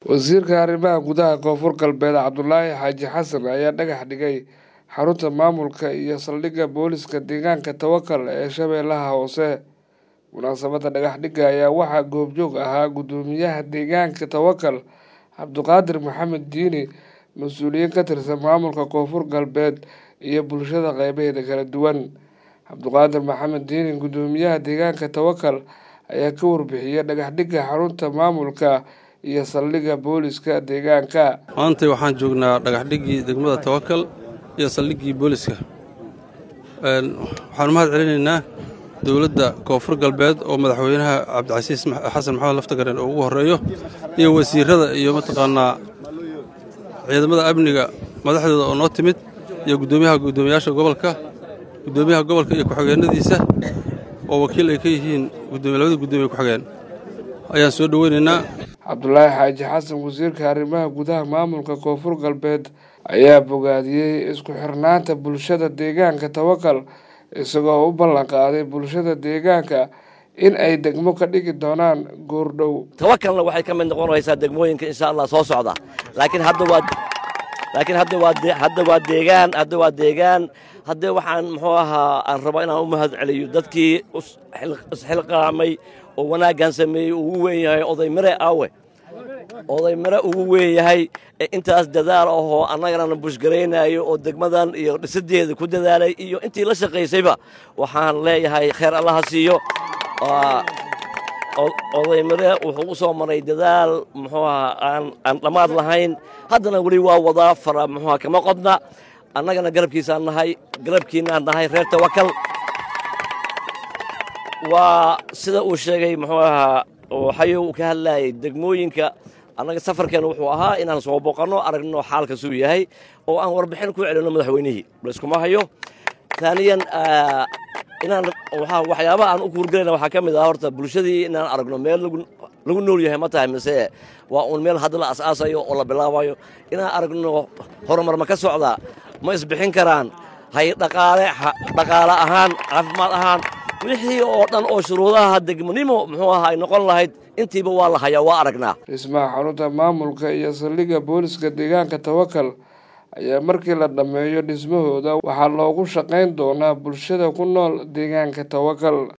wasiirka arrimaha gudaha koonfur galbeed cabdulaahi xaaji xasan ayaa dhagax dhigay xarunta maamulka iyo saldhigga booliska deegaanka tawakal ee shabeellaha hoose munaasabadda dhagax dhigga ayaa waxaa goobjoog ahaa guddoomiyaha deegaanka tawakal cabdiqaadir maxamed diini mas-uuliyiin ka tirsan maamulka koonfur galbeed iyo bulshada qeybaheeda kala duwan cabdiqaadir maxamed diini guddoomiyaha deegaanka tawakal ayaa ka warbixiyay dhagax dhigga xarunta maamulka iyo saldhigga booliska deegaanka maantay waxaan joognaa dhagaxdhiggii degmada tawakal iyo saldhiggii booliska waxaanu mahad celinaynaa dowladda koonfur galbeed oo madaxweynaha cabdicasiis xasan maxamed laftagaren oo ugu horreeyo iyo wasiirada iyo mataqaanaa ciidamada amniga madaxdooda oo noo timid iyo guddoomiyaha guddoomiyaasha gobolka guddoomiyaha gobolka iyo ku-xigeenadiisa oo wakiil ay ka yihiin labada guddoomiye ku-xigeen ayaan soo dhoweynaynaa cabdulaahi xaaji xasan wasiirka arrimaha gudaha maamulka koonfur galbeed ayaa bogaadiyey isku xirnaanta bulshada deegaanka tawakal isagoo u ballan qaaday bulshada deegaanka in ay degmo ka dhigi doonaan goordhow tawakalna waxay ka mid noqonaysaa degmooyinka insha allah soo socda laakiin hadda waa laakiin hadda waa hadda waa deegaan hadda waa deegaan haddee waxaan muxuu ahaa aan rabaa inaan u mahad celiyo dadkii isxilqaamay oo wanaaggan sameeyey ugu weyn yahay oday mare aawe oday mare ugu weyn yahay ee intaas dadaal ahoo annagana bushgaraynaayo oo degmadan iyo dhisadeeda ku dadaalay iyo intii la shaqaysayba waxaan leeyahay kheer allaha siiyo oday mare wuxuu u soo maray dadaal muxuu ahaa aan aan dhammaad lahayn haddana weli waa wadaa fara muxuuha kama qodna annagana garabkiisaan nahay garabkiinaan nahay reer tawakal waa sida uu sheegay muxuu ahaa waxayu uu ka hadlaayay degmooyinka annaga safarkeena wuxuu ahaa inaan soo boqanno aragno xaalka suu yahay oo aan warbixin ku celinno madaxweynihii layskuma hayo taaniyan inaan waxyaabaha aan u kuurgelayna waxaa ka mid ah horta bulshadii inaan aragno meel lagu nool yahay ma tahay mise waa uun meel hadda la as'aasayo oo la bilaabayo inaan aragno horumar ma ka socdaa ma isbixin karaan hay dhaqaale dhaqaale ahaan caafimaad ahaan wixii oo dhan oo shuruudaha degmonimo muxuu ahaa ay noqon lahayd intiiba waa la hayaa waa aragnaa dhismaha xarunta maamulka iyo saldhigga booliska deegaanka tawakal ayaa markii la dhammeeyo dhismahooda waxaa loogu shaqayn doonaa bulshada ku nool deegaanka tawakal